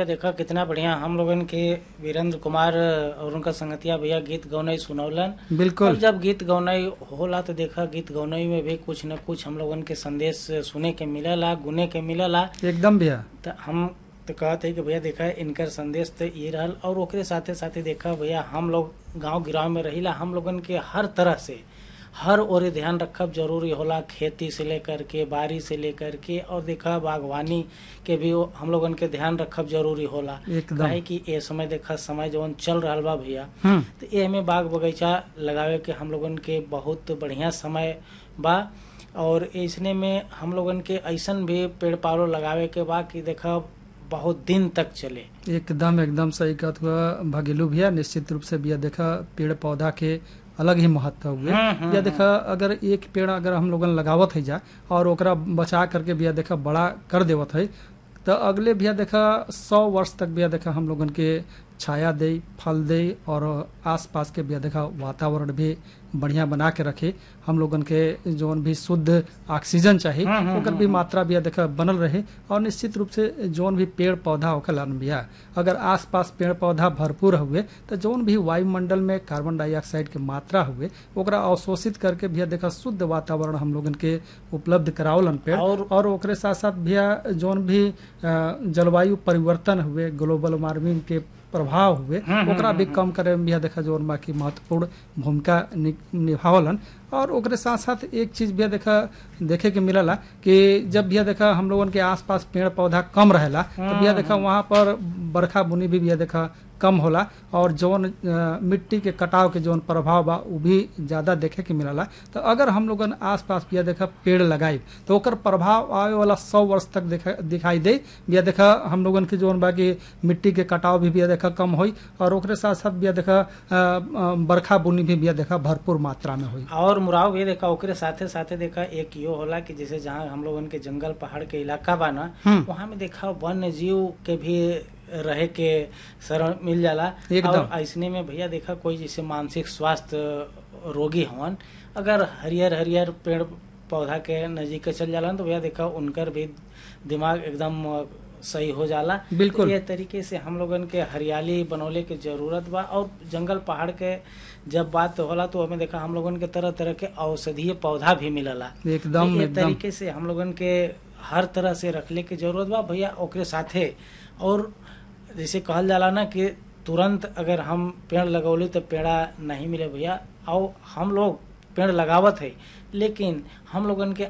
देखा कितना बढ़िया हम लोगन के वीरेंद्र कुमार और उनका संगतिया भैया गीत गौनई सुनौलन और बिल्कुल जब गीत गौनई होला तो देखा गीत गौनई में भी कुछ न कुछ हम लोगन के संदेश सुने के मिलला गुने के मिलला एकदम भैया तो हम तो कहते कि भैया देखा इनकर संदेश तो ये रहल और ओकरे साथे साथे देखा भैया हम लोग गांव गिराव में रहिला हम लोगन के हर तरह से हर ओरे ध्यान रखब जरूरी होला खेती से लेकर के बारी से लेकर के और देखा बागवानी के भी वो हम लोगन के ध्यान रखब जरूरी होला एकदम काहे कि ए समय देखा समय जवन चल रहल बा भैया हम्म तो ए में बाग बगीचा लगावे के हम लोगन के बहुत बढ़िया समय बा और इसने में हम लोगन के ऐसन भी पेड़ पौधे लगावे के बा कि देखा बहुत दिन तक चले एकदम एकदम सही कहत हुआ भगेलू भैया निश्चित रूप से भैया देखा पेड़ पौधा के अलग ही महत्व हुए हम्म, हम्म, भैया देखा अगर एक पेड़ अगर हम लोगन लगावत है जा और ओकरा बचा करके भैया देखा बड़ा कर देवत है तो अगले भैया देखा सौ वर्ष तक भैया देखा हम लोगन के छाया दे फल दे और आसपास के भैया देखा वातावरण भी बढ़िया बना के रखे हम लोगन के जौन भी शुद्ध ऑक्सीजन चाहिए हम्म, हम्म, ओकर भी मात्रा भैया देखा बनल रहे और निश्चित रूप से जौन भी पेड़ पौधा होखला न भैया अगर आसपास पेड़ पौधा भरपूर हुए तो जौन भी वायुमंडल में कार्बन डाइऑक्साइड के मात्रा हुए ओकरा अवशोषित करके भैया देखा शुद्ध वातावरण हम लोगन के उपलब्ध करावलन पेड़ और- और ओकरे साथ साथ भैया जौन भी अ, जलवायु परिवर्तन हुए ग्लोबल वार्मिंग के प्रभाव हुए हम्म, ओकरा भी कम करे में भैया देखा जौन बाकी महत्वपूर्ण भूमिका नि- निभावलन और ओकरे साथ साथ एक चीज भैया देखा देखे के मिलला कि जब भैया देखा हम लोगन के आसपास पेड़ पौधा कम रहेला तो भैया देखा वहाँ पर बरखा बुनी भी भैया देखा कम होला और जौन अ, मिट्टी के कटाव के जौन प्रभाव बा उ भी ज्यादा देखे के मिलला तो अगर हम लोगन आसपास भैया देखा पेड़ लगाई तो ओकर प्रभाव आवे वाला सौ वर्ष तक देखा दिखाई दे भैया देखा हम लोगन के जौन बा कि मिट्टी के कटाव भी भैया देखा कम होई और ओकरे साथ साथ भैया देखा अ, अ, बरखा बुनी भी भैया देखा भरपूर मात्रा में होई और मुराव भी देखा ओकरे साथे साथे देखा एक यो होला कि जैसे जहाँ हम लोगन के जंगल पहाड़ के इलाका बा ना हम्म। वहाँ में देखा वन्य जीव के भी रहे के शरण मिल जाला एकदम। और ऐसने में भैया देखा कोई जैसे मानसिक स्वास्थ्य रोगी हवन अगर हरियर हरियर पेड़ पौधा के नजदीक के चल जाला न तो भैया देखा उनकर भी दिमाग एकदम अ, सही हो जाला बिल्कुल। तो ये तरीके से हम लोगन के हरियाली बनौले के जरूरत बा और जंगल पहाड़ के जब बात होला तो हमें देखा हम लोगन के तरह तरह के औषधीय पौधा भी मिलला एकदम ये एकदम तरीके से हम लोगन के हर तरह से रखले के जरूरत बा भैया ओकरे साथे और जैसे कहल जाला ना कि तुरंत अगर हम पेड़ लगौली तो पेड़ा नहीं मिले भैया और हम लोग पेड़ लगावत है लेकिन हम लोगन के